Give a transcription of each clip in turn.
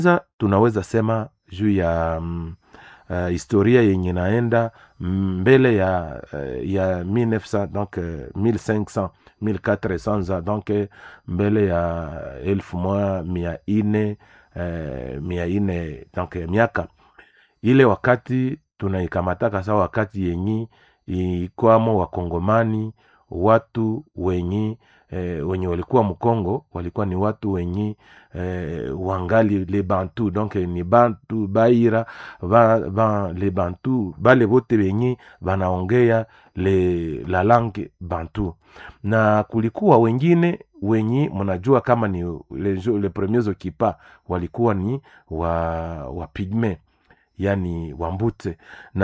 Kwanza tunaweza sema juu ya mm, uh, historia yenye naenda mbele ya uh, ya 1900 donc uh, 1500 1400 ans donc eh, mbele ya elfu moja mia ine eh, mia ine donc eh, miaka ile wakati tunaikamataka sawa wakati yenyi ikwamo wakongomani watu wenyi eh, wenye walikuwa mkongo walikuwa ni watu wenyi eh, wangali le bantu donc eh, ni bantu baira ba, ba, le bantu bale bote benyi banaongea le la langue bantu na kulikuwa wengine wenyi mnajua kama ni le, le premiers okipa walikuwa ni wa, wa pigme yani wambute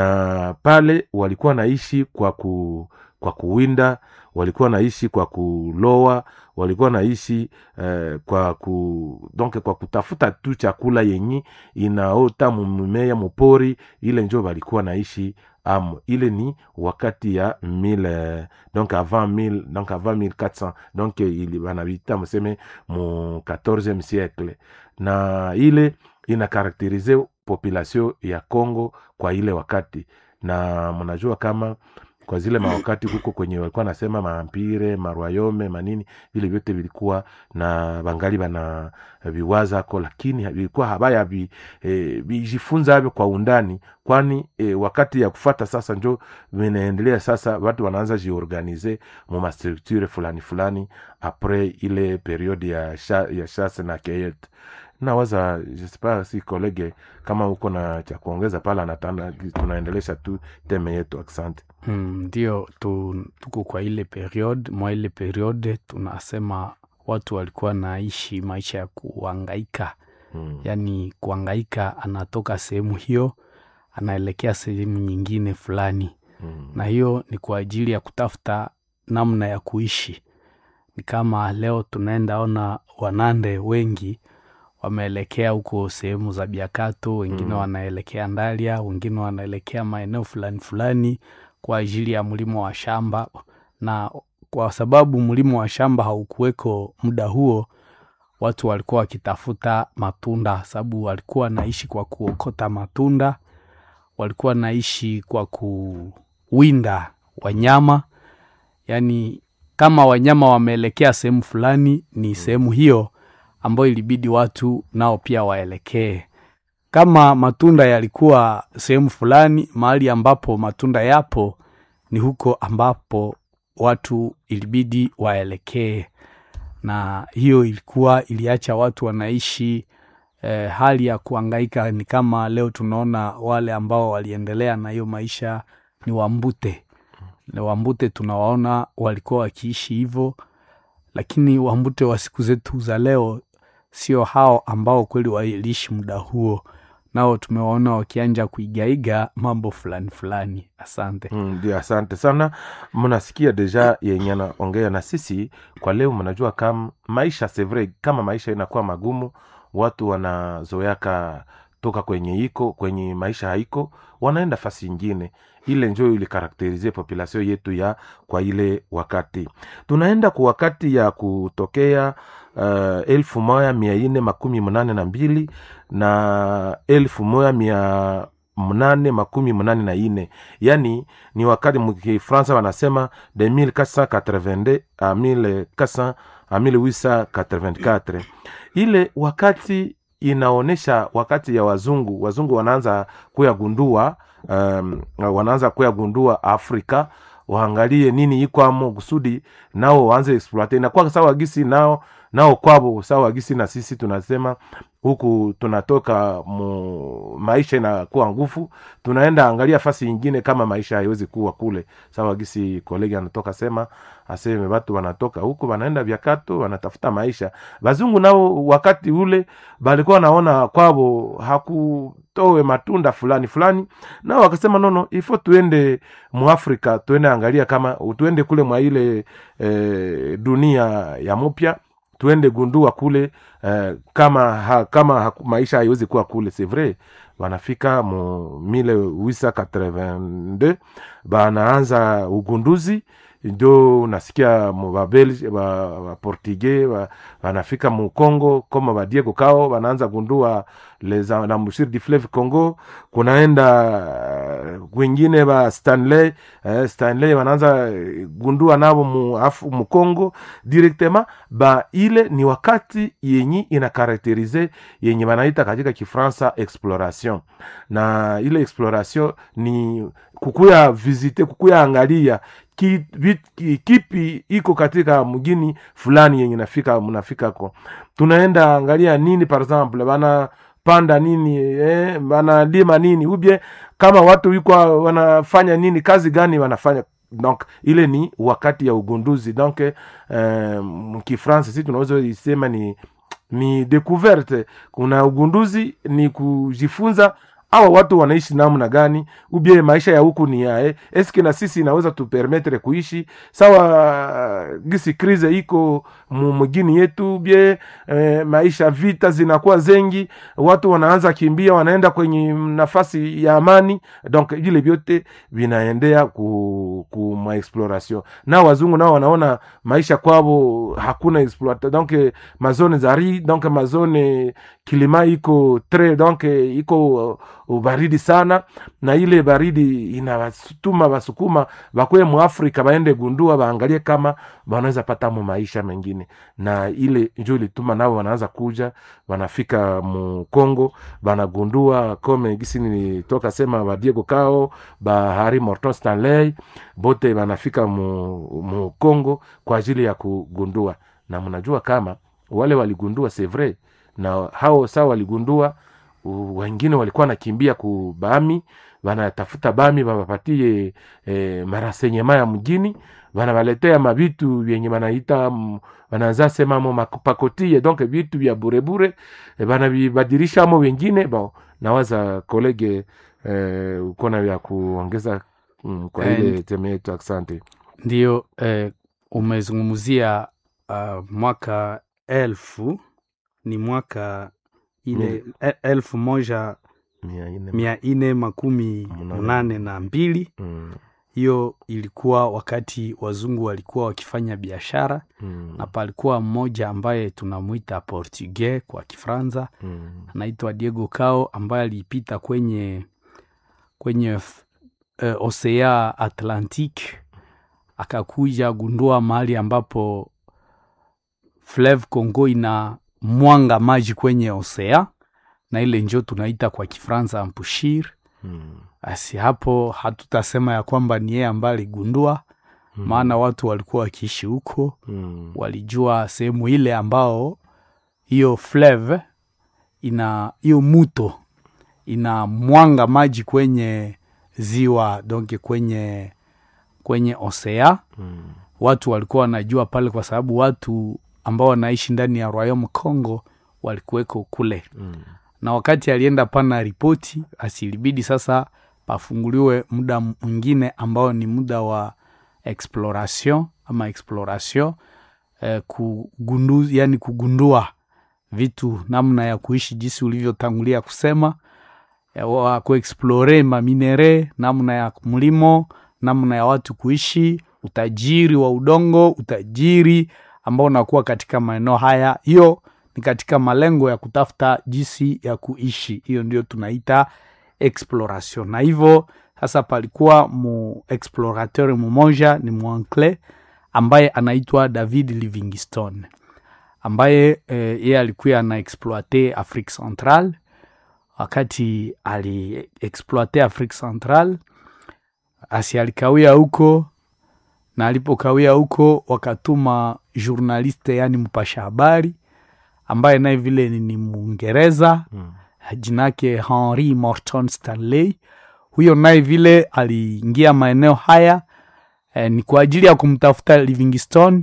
na pale walikuwa naishi kwa ku kwa kuwinda walikuwa naishi kwa kuloa walikuwa naishi eh, kwa ku donc kwa kutafuta tu chakula yenyi inaota mumea mupori ile njo walikuwa naishi amo ile ni wakati ya mille donc avant mille donc avant 1400 donc ili banabita museme mu 14e siècle na ile inakarakterize population ya Congo kwa ile wakati na mnajua kama kwa zile mawakati huko kwenye walikuwa nasema maampire marwayome manini vile vyote vilikuwa na bangali bana viwazako lakini vilikuwa habaya vi, e, vijifunza havyo kwa undani kwani e, wakati ya kufata sasa njo vinaendelea sasa watu wanaanza jiorganize mu mastructure fulani fulani apres ile periode ya, sha, ya chasse na cueillette nawaza jespa si kolege kama uko na cha kuongeza pale anatana tunaendelesha tu teme yetu asante ndio mm, tu, tuko kwa ile periode mwa ile periode tunasema watu walikuwa naishi maisha ya kuangaika mm. yaani kuangaika anatoka sehemu hiyo anaelekea sehemu nyingine fulani Mm. na hiyo ni kwa ajili ya kutafuta namna ya kuishi ni kama leo tunaenda ona wanande wengi wameelekea huko sehemu za biakato wengine Mm. wanaelekea ndalia wengine wanaelekea maeneo fulani fulani kwa ajili ya mlimo wa shamba na kwa sababu mlimo wa shamba haukuweko muda huo watu walikuwa wakitafuta matunda sababu walikuwa wanaishi kwa kuokota matunda walikuwa naishi kwa kuwinda wanyama yaani kama wanyama wameelekea sehemu fulani ni sehemu hiyo ambayo ilibidi watu nao pia waelekee kama matunda yalikuwa sehemu fulani mahali ambapo matunda yapo ni huko ambapo watu ilibidi waelekee na hiyo ilikuwa iliacha watu wanaishi eh, hali ya kuangaika ni kama leo tunaona wale ambao waliendelea na hiyo maisha ni wambute na wambute tunawaona walikuwa wakiishi hivyo lakini wambute wa siku zetu za leo sio hao ambao kweli waliishi muda huo nao tumewaona wakianja kuigaiga mambo fulani fulani asante Mm, ndio asante sana mnasikia deja yenye naongea na sisi kwa leo mnajua kam maisha c'est vrai kama maisha inakuwa magumu watu wanazoyaka toka kwenye iko kwenye maisha haiko wanaenda fasi ingine ile njo ilikarakterize population yetu ya kwa ile wakati tunaenda kwa wakati ya kutokea uh, elfu moja mia ine makumi mnane na mbili na elfu moja mia mnane makumi mnane na ine yani ni wakati mkifransa wanasema de 1482 a 1400 a 1884 ile wakati inaonyesha wakati ya wazungu wazungu wanaanza kuyagundua um, wanaanza kuyagundua afrika waangalie nini ikwamo kusudi nao waanze exploite inakuwa sawa gisi nao nao kwabo sawa gisi na sisi tunasema huku tunatoka mu, maisha inakuwa nguvu tunaenda angalia fasi ingine kama maisha haiwezi kuwa kule sawa gisi kolegi anatoka sema aseme watu wanatoka huku wanaenda vyakato wanatafuta maisha wazungu nao wakati ule balikuwa wanaona kwabo hakutowe matunda fulani fulani nao wakasema nono ifo tuende muafrika tuende angalia kama tuende kule mwa ile e, dunia ya mupya tuende gundua kule eh, kama ha, kama ha, maisha haiwezi kuwa kule c'est vrai wanafika mu 1882 banaanza ugunduzi ndio unasikia babelge baportugais ba, wanafika mu congo kama badiego kao wanaanza gundua les embouchures du fleuve congo kunaenda uh, wengine ba stanley eh, stanley wanaanza gundua navo mu, afu, mu congo directement ba ile ni wakati yenyi ina karakterize yenye wanaita katika kifransa exploration na ile exploration ni kukuya visite kukuya angalia ki, vit, ki, kipi iko katika mgini fulani yenye nafika mnafika ko tunaenda angalia nini par exemple bana panda nini eh, wanalima nini ubye kama watu iko wanafanya nini kazi gani wanafanya donc ile ni wakati ya ugunduzi donc eh, mkifransa si tunaweza isema ni ni découverte kuna ugunduzi ni kujifunza awa watu wanaishi namna gani ubie maisha ya huku ni yae eske na sisi inaweza tupermetre kuishi sawa gisi krize iko mugini yetu ubie e, maisha vita zinakuwa zengi watu wanaanza kimbia wanaenda kwenye nafasi ya amani donc vile vyote vinaendea ku, ku maexploration na wazungu nao wanaona maisha kwavo hakuna exploita donc mazone zari donc mazone kilima iko tre donc iko ubaridi sana na ile baridi inawatuma wasukuma wakuwe muafrika waende gundua waangalie kama wanaweza pata mu maisha mengine na ile njo ilituma nao wanaanza kuja wanafika mu congo wanagundua kome gisi nilitoka sema ba diego cao ba harry morton stanley bote wanafika mu, mu congo kwa ajili ya kugundua na mnajua kama wale waligundua c'est vrai na hao saa waligundua wengine walikuwa nakimbia ku bami wanatafuta bami wawapatie e, marasenyema ya mjini wanawaletea mavitu vyenye wanaita wanaanza semamo mapakotie donc vitu vya burebure e, wanavibadilishamo wengine bon nawaza kolege e, ukona vya kuongeza mm, kwa ile teme yetu asante ndio eh, umezungumzia uh, mwaka elfu ni mwaka ile mm. elfu moja mia nne makumi munane na mbili hiyo mm. ilikuwa wakati wazungu walikuwa wakifanya biashara mm. na palikuwa mmoja ambaye tunamwita portugais kwa kifransa mm. anaitwa diego cao ambaye alipita kwenye kwenye uh, osea atlantic akakuja gundua mahali ambapo fleuve congo ina mwanga maji kwenye osea na ile njo tunaita kwa kifransa ampushir basi hmm. hapo hatutasema ya kwamba ni yeye ambaye aligundua hmm. maana watu walikuwa wakiishi huko hmm. walijua sehemu ile ambao hiyo fleuve ina hiyo muto ina mwanga maji kwenye ziwa donke kwenye kwenye osea hmm. watu walikuwa wanajua pale kwa sababu watu ambao wanaishi ndani ya royaume congo walikuweko kule mm. na wakati alienda pana ripoti asilibidi sasa pafunguliwe muda mwingine ambao ni muda wa exploration ama exploration eh, kugundu, yani kugundua vitu namna ya kuishi jinsi ulivyotangulia kusema wa kuexplore maminere namna ya mlimo namna ya watu kuishi utajiri wa udongo utajiri ambao unakuwa katika maeneo haya hiyo ni katika malengo ya kutafuta jinsi ya kuishi hiyo ndio tunaita exploration na hivyo sasa palikuwa mu explorateur mmoja ni mwancle ambaye anaitwa david livingstone ambaye eh, ye alikuwa ana exploite afrique central wakati aliexploite afrique central asi alikawia huko na alipokawia huko wakatuma journaliste yani mpasha habari ambaye naye vile ni mwingereza mm. jinake henry morton stanley huyo naye vile aliingia maeneo haya eh, ni kwa ajili ya kumtafuta livingstone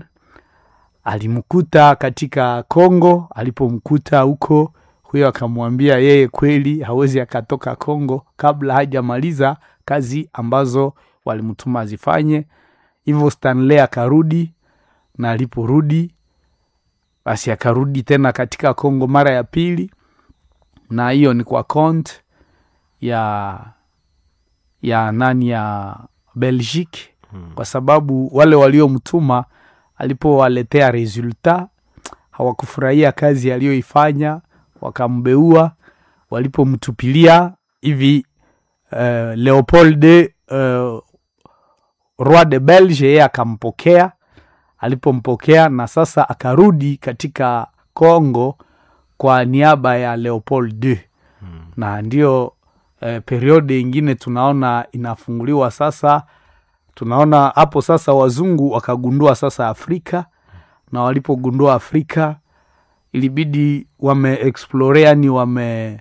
alimkuta katika congo alipomkuta huko huyo akamwambia yeye kweli hawezi akatoka congo kabla hajamaliza kazi ambazo walimtuma azifanye hivyo stanley akarudi na aliporudi basi akarudi tena katika congo mara ya pili na hiyo ni kwa kont ya ya nani ya belgique kwa sababu wale waliomtuma alipowaletea resulta hawakufurahia kazi aliyoifanya wakambeua walipomtupilia hivi uh, leopold uh, roi de belge yeye akampokea alipompokea na sasa akarudi katika congo kwa niaba ya leopold II na ndio eh, periode ingine tunaona inafunguliwa sasa tunaona hapo sasa wazungu wakagundua sasa afrika na walipogundua afrika ilibidi wameexplore yani wame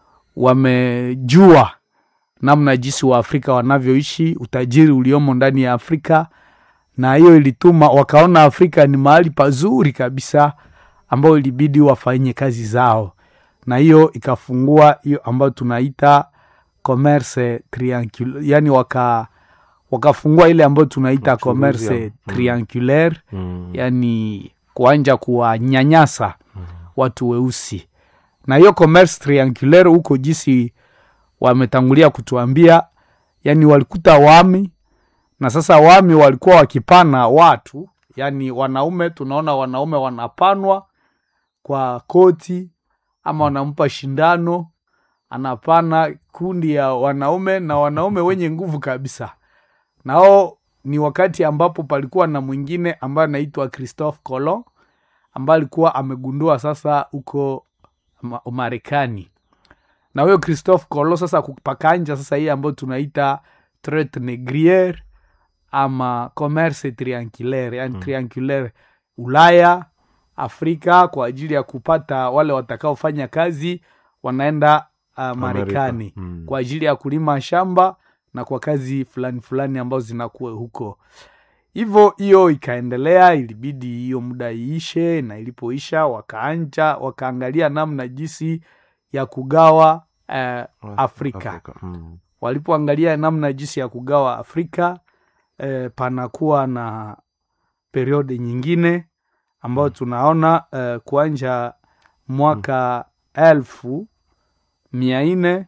wamejua namna jinsi wa afrika wanavyoishi utajiri uliomo ndani ya afrika na hiyo ilituma wakaona afrika ni mahali pazuri kabisa ambayo ilibidi wafanye kazi zao na hiyo ikafungua hiyo ambayo tunaita commerce triangulaire yani waka wakafungua ile ambayo tunaita Uchuruzi commerce ya- mm. triangulaire Mm. yani kuanja kuwanyanyasa watu weusi na hiyo commerce triangulaire huko jinsi wametangulia kutuambia yani walikuta wami na sasa wami walikuwa wakipana watu yani wanaume tunaona wanaume wanapanwa kwa koti ama wanampa shindano anapana kundi ya wanaume na wanaume wenye nguvu kabisa nao ni wakati ambapo palikuwa na mwingine ambaye anaitwa christophe colon ambaye alikuwa amegundua sasa huko Ma- Marekani na huyo Christophe Colomb sasa kupakanja sasa hii ambayo tunaita traite négrière ama commerce triangulaire yani Mm. triangulaire Ulaya Afrika kwa ajili ya kupata wale watakaofanya kazi wanaenda uh, Marekani Mm. kwa ajili ya kulima shamba na kwa kazi fulani fulani ambazo zinakuwa huko hivyo hiyo ikaendelea ilibidi hiyo muda iishe na ilipoisha wakaanja wakaangalia namna jinsi ya kugawa eh, Afrika. Mm. walipoangalia namna jinsi ya kugawa afrika eh, panakuwa na periode nyingine ambayo tunaona eh, kuanja mwaka elfu mia nne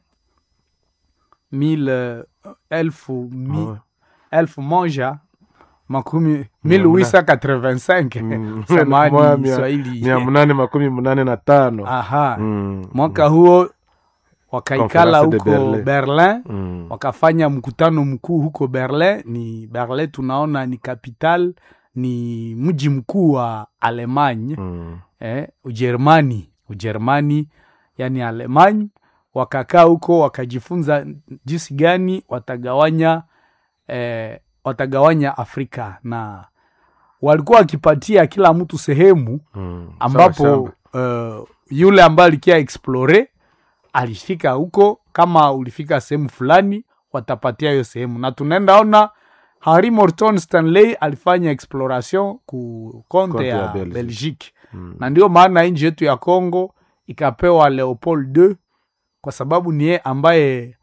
mil elfu mi, Oh. elfu moja makumi Mia 1885 Mm. samani Mwa- mia- Swahili mia munane makumi munane na tano aha Mm. mwaka huo wakaikala Conference de huko Berlin. berlin Mm. wakafanya mkutano mkuu huko berlin ni berlin tunaona ni capital ni mji mkuu wa alemanya Mm. eh, ujerumani ujerumani yani alemany wakakaa huko wakajifunza jinsi gani watagawanya eh, watagawanya afrika na walikuwa wakipatia kila mtu sehemu Mm. Sawa, ambapo sawa. uh, yule ambaye alikia explore alifika huko kama ulifika sehemu fulani watapatia hiyo sehemu na tunaenda ona Harry Morton Stanley alifanya exploration ku konte Konte ya ya Belgique. Belgique Mm. na ndio maana nchi yetu ya Congo ikapewa Leopold II kwa sababu ni yeye ambaye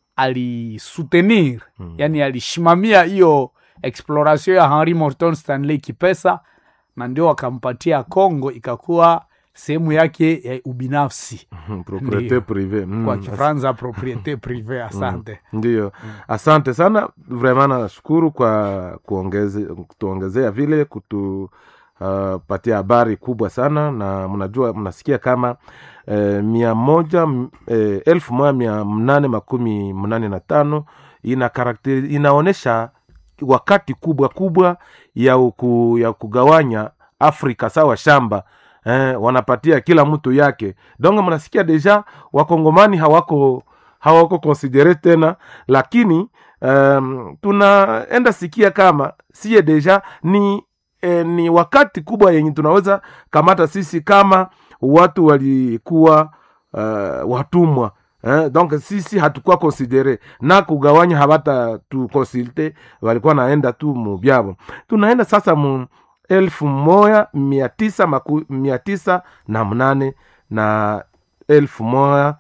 alisutenir Mm. yani alishimamia hiyo exploration ya Henry Morton Stanley kipesa na ndio wakampatia Congo ikakuwa sehemu yake ya ubinafsi Mm. Propriete Ndiyo. prive Mm. kwa As- Kifaransa propriete prive. Asante. ndiyo asante sana vraiment nashukuru kwa kuongeze, kutuongezea vile kutupatia habari kubwa sana na mnajua mnasikia kama eh, mia moja m- eh, elfu moja mia mnane makumi mnane na tano ina karakteri inaonyesha wakati kubwa kubwa ya, uku, ya kugawanya afrika sawa shamba eh, wanapatia kila mtu yake donc mnasikia deja wakongomani hawako hawako konsidere tena lakini um, tunaenda sikia kama siye deja ni eh, ni wakati kubwa yenye tunaweza kamata sisi kama watu walikuwa uh, watumwa eh, donc sisi hatukuwa konsidere na kugawanya hawata tukonsilte walikuwa naenda tu mubyabo tunaenda sasa mu elfu moja mia tisa maku, mia tisa na mnane na elfu moja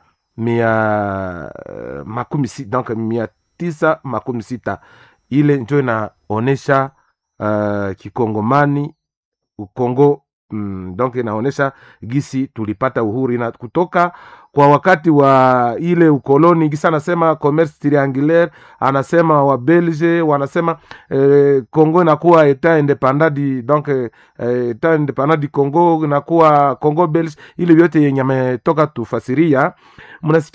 mia eh, makumi sita donc mia tisa makumi sita ile njo inaonesha uh, kikongomani ukongo mm, donc inaonesha gisi tulipata uhuru na kutoka kwa wakati wa ile ukoloni gisa anasema commerce triangulaire anasema wa belge wanasema eh, congo inakuwa etat independant di donc eh, etat independant di congo inakuwa congo belge ile vyote yenye ametoka tufasiria mnasikia